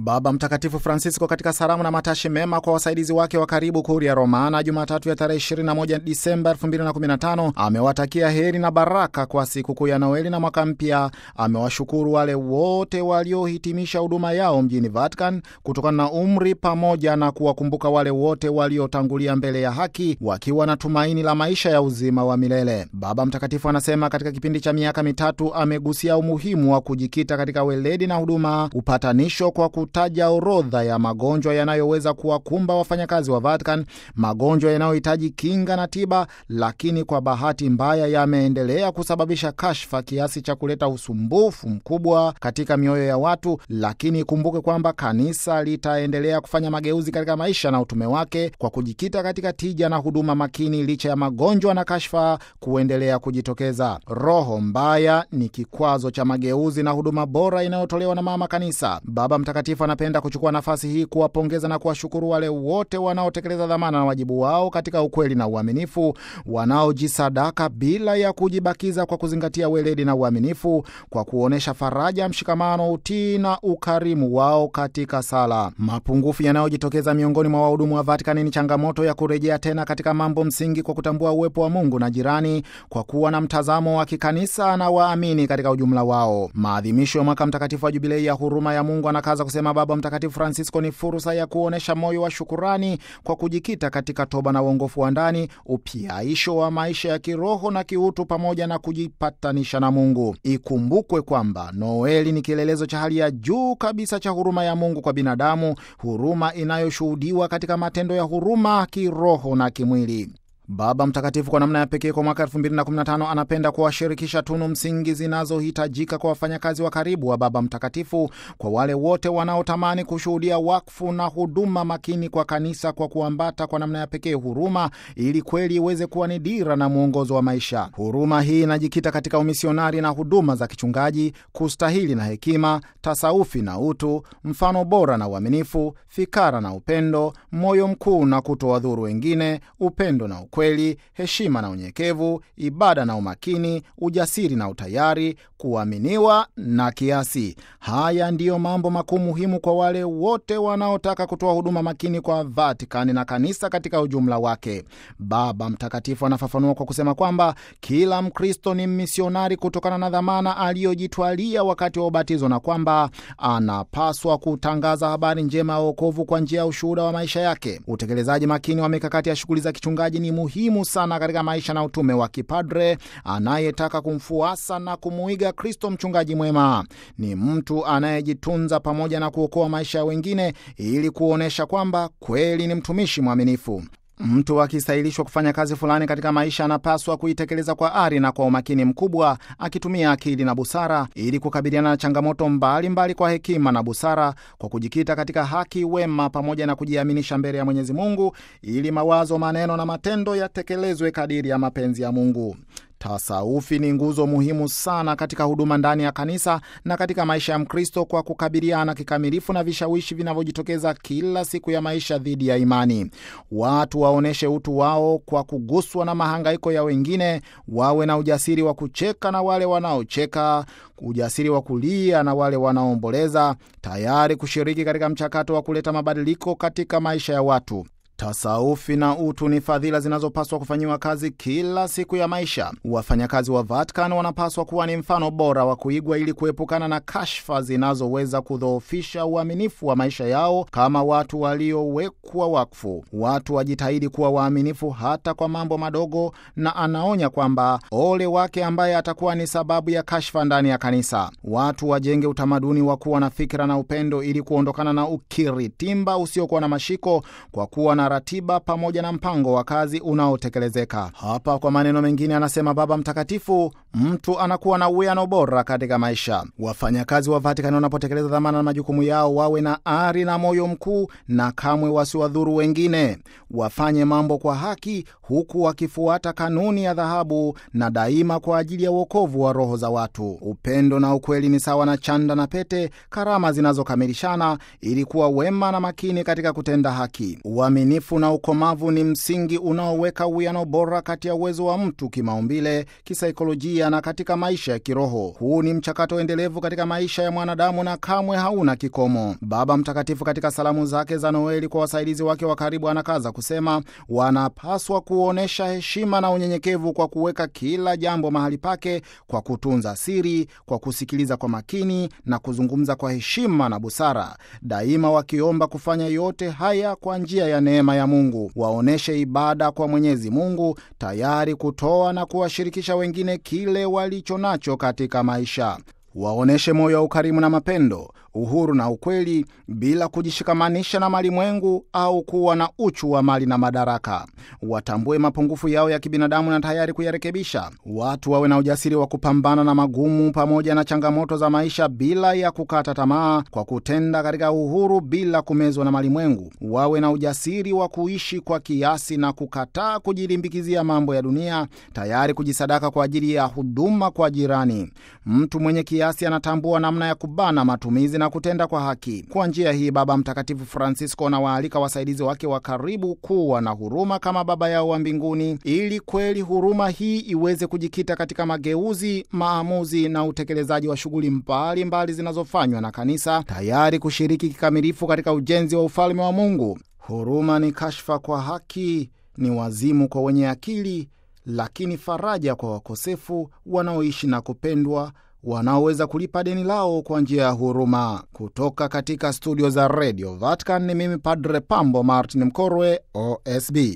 Baba Mtakatifu Francisco katika salamu na matashi mema kwa wasaidizi wake wa karibu Kuria Romana Jumatatu ya tarehe 21 Disemba 2015 amewatakia heri na baraka kwa sikukuu ya Noeli na mwaka mpya. Amewashukuru wale wote waliohitimisha huduma yao mjini Vatican kutokana na umri, pamoja na kuwakumbuka wale wote waliotangulia mbele ya haki wakiwa na tumaini la maisha ya uzima wa milele. Baba Mtakatifu anasema katika kipindi cha miaka mitatu amegusia umuhimu wa kujikita katika weledi na huduma, upatanisho kwa kutaja orodha ya magonjwa yanayoweza kuwakumba wafanyakazi wa Vatican, magonjwa yanayohitaji kinga na tiba, lakini kwa bahati mbaya yameendelea kusababisha kashfa kiasi cha kuleta usumbufu mkubwa katika mioyo ya watu. Lakini ikumbuke kwamba kanisa litaendelea kufanya mageuzi katika maisha na utume wake kwa kujikita katika tija na huduma makini, licha ya magonjwa na kashfa kuendelea kujitokeza. Roho mbaya ni kikwazo cha mageuzi na huduma bora inayotolewa na mama kanisa. Baba Mtakatifu anapenda kuchukua nafasi hii kuwapongeza na kuwashukuru wale wote wanaotekeleza dhamana na wajibu wao katika ukweli na uaminifu, wanaojisadaka bila ya kujibakiza kwa kuzingatia weledi na uaminifu, kwa kuonyesha faraja, mshikamano, utii na ukarimu wao katika sala. Mapungufu yanayojitokeza miongoni mwa wahudumu wa Vatikani ni changamoto ya kurejea tena katika mambo msingi kwa kutambua uwepo wa Mungu na jirani, kwa kuwa na mtazamo wa kikanisa na waamini katika ujumla wao. Maadhimisho ya mwaka mtakatifu wa Jubilei ya huruma ya Mungu, anakaza kusema Baba Mtakatifu Francisco, ni fursa ya kuonyesha moyo wa shukurani kwa kujikita katika toba na uongofu wa ndani, upyaisho wa maisha ya kiroho na kiutu, pamoja na kujipatanisha na Mungu. Ikumbukwe kwamba Noeli ni kielelezo cha hali ya juu kabisa cha huruma ya Mungu kwa binadamu, huruma inayoshuhudiwa katika matendo ya huruma kiroho na kimwili. Baba Mtakatifu kwa namna ya pekee kwa mwaka 2015 anapenda kuwashirikisha tunu msingi zinazohitajika kwa wafanyakazi wa karibu wa Baba Mtakatifu, kwa wale wote wanaotamani kushuhudia wakfu na huduma makini kwa kanisa, kwa kuambata kwa namna ya pekee huruma, ili kweli iweze kuwa ni dira na mwongozo wa maisha. Huruma hii inajikita katika umisionari na huduma za kichungaji, kustahili na hekima, tasaufi na utu, mfano bora na uaminifu, fikara na upendo, moyo mkuu na kutowadhuru wengine, upendo na kweli, heshima na unyenyekevu, ibada na umakini, ujasiri na utayari, kuaminiwa na kiasi. Haya ndiyo mambo makuu muhimu kwa wale wote wanaotaka kutoa huduma makini kwa Vatikani na kanisa katika ujumla wake. Baba Mtakatifu anafafanua kwa kusema kwamba kila Mkristo ni misionari kutokana na dhamana aliyojitwalia wakati wa ubatizo, na kwamba anapaswa kutangaza habari njema ya wokovu kwa njia ya ushuhuda wa maisha yake. Utekelezaji makini wa mikakati ya shughuli za kichungaji ni muhimu sana katika maisha na utume wa kipadre anayetaka kumfuasa na kumuiga Kristo mchungaji mwema. Ni mtu anayejitunza pamoja na kuokoa maisha ya wengine ili kuonyesha kwamba kweli ni mtumishi mwaminifu. Mtu akistahilishwa kufanya kazi fulani katika maisha anapaswa kuitekeleza kwa ari na kwa umakini mkubwa, akitumia akili na busara ili kukabiliana na changamoto mbalimbali mbali kwa hekima na busara, kwa kujikita katika haki, wema pamoja na kujiaminisha mbele ya Mwenyezi Mungu, ili mawazo, maneno na matendo yatekelezwe kadiri ya mapenzi ya Mungu. Tasaufi ni nguzo muhimu sana katika huduma ndani ya kanisa na katika maisha ya Mkristo kwa kukabiliana kikamilifu na vishawishi vinavyojitokeza kila siku ya maisha dhidi ya imani. Watu waonyeshe utu wao kwa kuguswa na mahangaiko ya wengine, wawe na ujasiri wa kucheka na wale wanaocheka, ujasiri wa kulia na wale wanaoomboleza, tayari kushiriki katika mchakato wa kuleta mabadiliko katika maisha ya watu. Tasaufi na utu ni fadhila zinazopaswa kufanyiwa kazi kila siku ya maisha. Wafanyakazi wa Vatican wanapaswa kuwa ni mfano bora wa kuigwa ili kuepukana na kashfa zinazoweza kudhoofisha uaminifu wa maisha yao kama watu waliowekwa wakfu. Watu wajitahidi kuwa waaminifu hata kwa mambo madogo, na anaonya kwamba ole wake ambaye atakuwa ni sababu ya kashfa ndani ya kanisa. Watu wajenge utamaduni wa kuwa na fikra na upendo ili kuondokana na ukiritimba usiokuwa na mashiko kwa kuwa na ratiba pamoja na mpango wa kazi unaotekelezeka. Hapa kwa maneno mengine, anasema Baba Mtakatifu, mtu anakuwa na uwiano bora katika maisha. Wafanyakazi wa Vatikani wanapotekeleza dhamana na majukumu yao, wawe na ari na moyo mkuu, na kamwe wasiwadhuru wengine. Wafanye mambo kwa haki, huku wakifuata kanuni ya dhahabu, na daima kwa ajili ya uokovu wa roho za watu. Upendo na ukweli ni sawa na chanda na pete, karama zinazokamilishana ili kuwa wema na makini katika kutenda haki. Uaminifu Uaminifu na ukomavu ni msingi unaoweka uwiano bora kati ya uwezo wa mtu kimaumbile, kisaikolojia na katika maisha ya kiroho. Huu ni mchakato endelevu katika maisha ya mwanadamu na kamwe hauna kikomo. Baba Mtakatifu katika salamu zake za Noeli kwa wasaidizi wake wa karibu anakaza kusema, wanapaswa kuonyesha heshima na unyenyekevu kwa kuweka kila jambo mahali pake, kwa kutunza siri, kwa kusikiliza kwa makini na kuzungumza kwa heshima na busara, daima wakiomba kufanya yote haya kwa njia ya neema ya Mungu. Waoneshe ibada kwa Mwenyezi Mungu, tayari kutoa na kuwashirikisha wengine kile walicho nacho katika maisha. Waoneshe moyo wa ukarimu na mapendo, uhuru na ukweli, bila kujishikamanisha na malimwengu au kuwa na uchu wa mali na madaraka. Watambue mapungufu yao ya kibinadamu na tayari kuyarekebisha. Watu wawe na ujasiri wa kupambana na magumu pamoja na changamoto za maisha bila ya kukata tamaa, kwa kutenda katika uhuru bila kumezwa na malimwengu. Wawe na ujasiri wa kuishi kwa kiasi na kukataa kujilimbikizia mambo ya dunia, tayari kujisadaka kwa ajili ya huduma kwa jirani. Mtu mwenye kiasi anatambua namna ya kubana matumizi na kutenda kwa haki. Kwa njia hii, Baba Mtakatifu Francisco anawaalika wasaidizi wake wa karibu kuwa na huruma kama Baba yao wa mbinguni, ili kweli huruma hii iweze kujikita katika mageuzi, maamuzi na utekelezaji wa shughuli mbalimbali zinazofanywa na Kanisa, tayari kushiriki kikamilifu katika ujenzi wa ufalme wa Mungu. Huruma ni kashfa kwa haki, ni wazimu kwa wenye akili, lakini faraja kwa wakosefu wanaoishi na kupendwa wanaoweza kulipa deni lao kwa njia ya huruma. Kutoka katika studio za redio Vatican ni mimi Padre Pambo Martin Mkorwe, OSB.